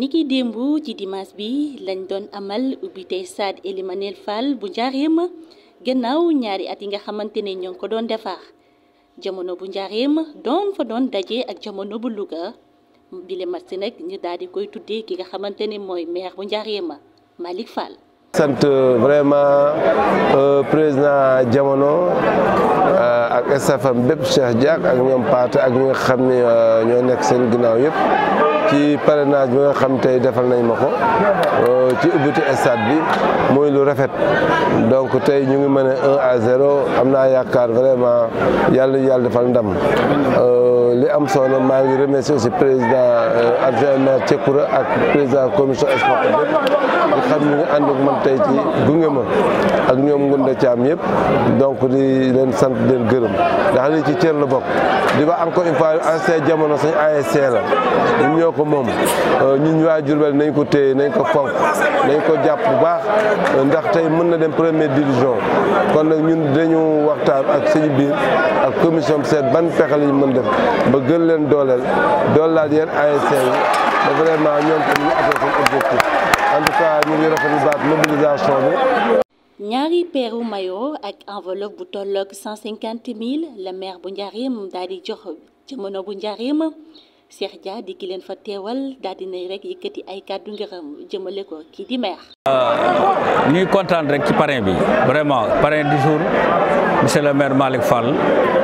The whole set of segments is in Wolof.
niki démb ci dimanche bi lañ doon amal ubbite stade Ely Manel Fall bu Njaareem gannaaw ñaari at yi nga xamante ne ñoo ngi ko doon defar jamono bu Njaareem doon fa doon daje ak jamono bu Louga bile match nag ñu daal di koy tuddee ki nga xamante ne mooy maire bu Njaareem Malick Fall. sant vraiment président jamono ak stafam bépp Cheikh Diak ak ñoom Paate ak ñi nga xam ne ñoo nekk seen ginnaaw yëpp ci parrainage bi nga xam tey defal nañ ma ko ci ubbiti stade bi muy lu rafet donc tey ñu ngi mën a 1 à 0 am naa yaakaar vraiment yàlla yàlla defal ndam li am solo maa ngi remercier aussi président adjoint maire Cekkura ak président commission sport bépp di xam ñu ngi ànd ak man tey ci gunge ma ak ñoom Ngunda Thiam yëpp donc di leen sant di leen gërëm ndax lii ci cër la bokk di ba encore une fois ASC jamono sañ ASC la ñun ñoo ko moom ñun waa Diourbel nañ ko téye nañ ko fonk nañ ko jàpp bu baax ndax tey mën na dem première division kon nag ñun dañu waxtaan ak suñu biir ak commission bi seet ban pexe lañu mën def ba gën leen dooleel doolelaat yeen ASC yi ba vraiment ñoom tamit ñu atteindre seen objectif en tout cas ñu ngi rafetlu baat mobilisation bi. ñaari peeru maillot ak enveloppe bu tolloog cent cinquante mille la maire bu Njaareem daal di jox jamono bu Njaareem Cheikh Dia di ki leen fa teewal daal di nay rek yëkkati ay kàddu ngërëm jëmale ko kii di maire. ñu ngi kontaan rek ci parrain bi vraiment parrain du jour monsieur le maire Malick Fall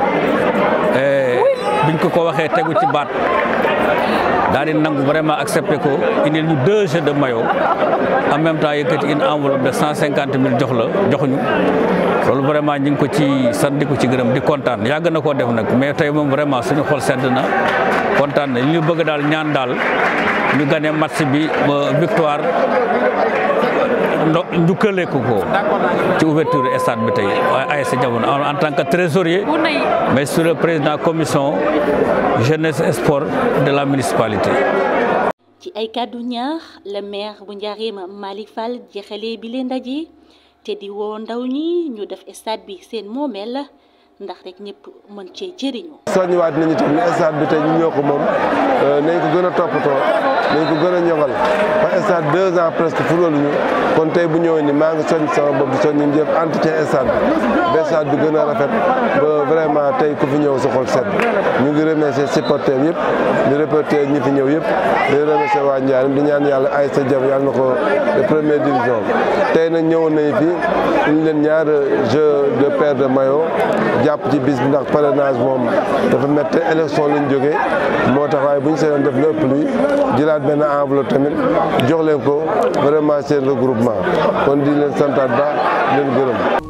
biñ ko ko waxee tegu ci baat. daal di nangu vraiment accepté ko indil ñu deux jeux de maillot en même temps yëkkati une enveloppe de cent cinquante mille jox la joxuñu loolu vraiment ñu ngi ko ci sant di ko ci gërëm di kontaan yàgg na koo def nag mais tey moom vraiment suñu xol sedd na kontaan na li ñu bëgg daal ñaan daal ñu gagné match bi ba victoire ndo njukkale ko ko ci ouverture stade bi tey ASC Jamono en tant que trésorier mais sur le président commission jeunesse et sport de la municipalité. ci ay kàddu ñaax la maire bu Njaareem Malick Fall jeexalee bi leen ndaje te di woo ndaw ñi ñu def stade bi seen moomeel la ndax rek ñëpp mën cee jëriñu. soññiwaat nañu tam ne stade bi tey ñu ñoo ko moom nañ ko gën a toppatoo nañ ko gën a ñoŋal ba stade deux ans presque football ñu kon tey bu ñëwee ni maa ngi soññ sama bopp di soññ ñu jëf entretien stade bi ba stade bi gën a rafet ba vraiment tey ku fi ñëw sa xol set ñu ngi remercier supporters yëpp di reporter ñi fi ñëw yëpp di remercier waa Njaareem di ñaan yàlla ay sa jam yàlla na ko de première division tey nag ñëwoon nañu fi ñu leen ñaar jeu de paire de maillot jàpp ci bis bi ndax parrainage moom dafa métti élection lañ jógee moo tax waaye bu ñu seetaan def lépp luy jëlaat benn enveloppe tamit jox leen ko vraiment seen regroupement kon di leen santaat baax leen gërëm